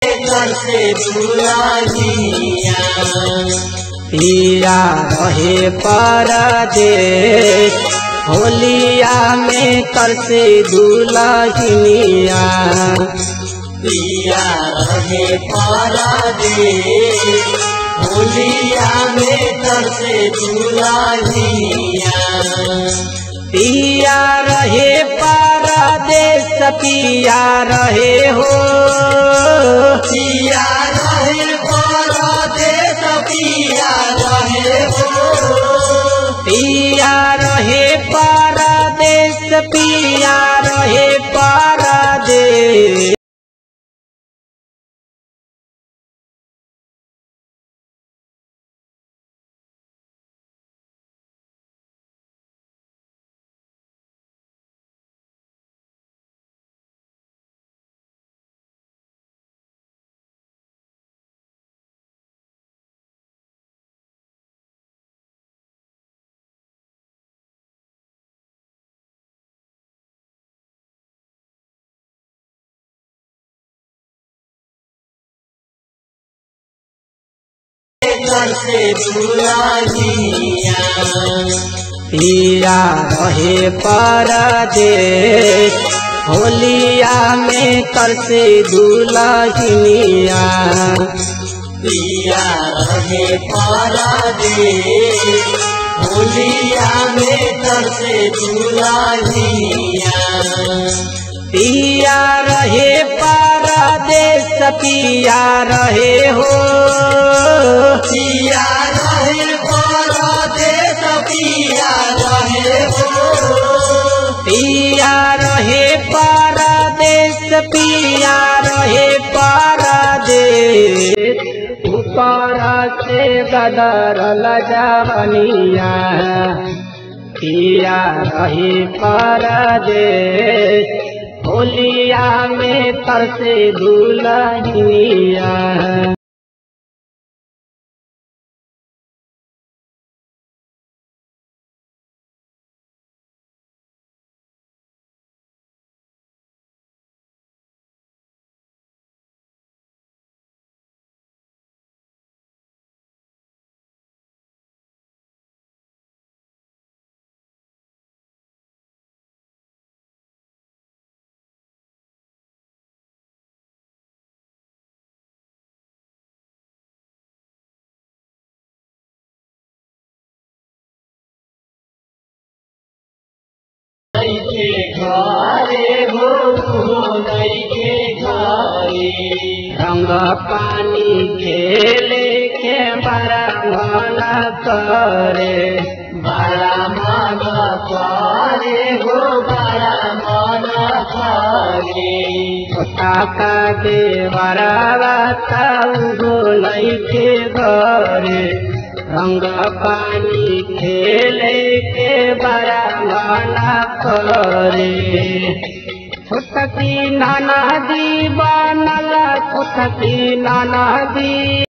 घर से दुलाहिया पिया रहे परदेश होलिया में कर से दुलहिनिया पिया रहे परदेश होलिया में घर से दुलाहिया पिया रहे परदेश पिया रहे हो पिया रहे परदेश पिया रहे हो पिया रहे परदेश पिया रहे परदेश घर से दुलाहिया पिया रहे परदेश होलिया में कर से दुलहिनिया पिया रहे परदेश होलिया में घर से दुलाहिया पिया रहे परदेश पिया रहे हो पिया रहे परदेश पिया रहे हो पिया रहे परदेश पिया रहे परदेश ऊपर से गदरल जवनिया पिया रहे परदेश होलिया में तरसे दुलहिनिया के घरे हो नहीं के घरे रंग पानी खेले के बड़ा मन करे बड़ा मन करे हो बड़ा मन करे काका देवरा गोलाई के घरे रंग पानी खेले के बड़ा मन करे छोटकी नाना दी बनल छोटकी नाना दी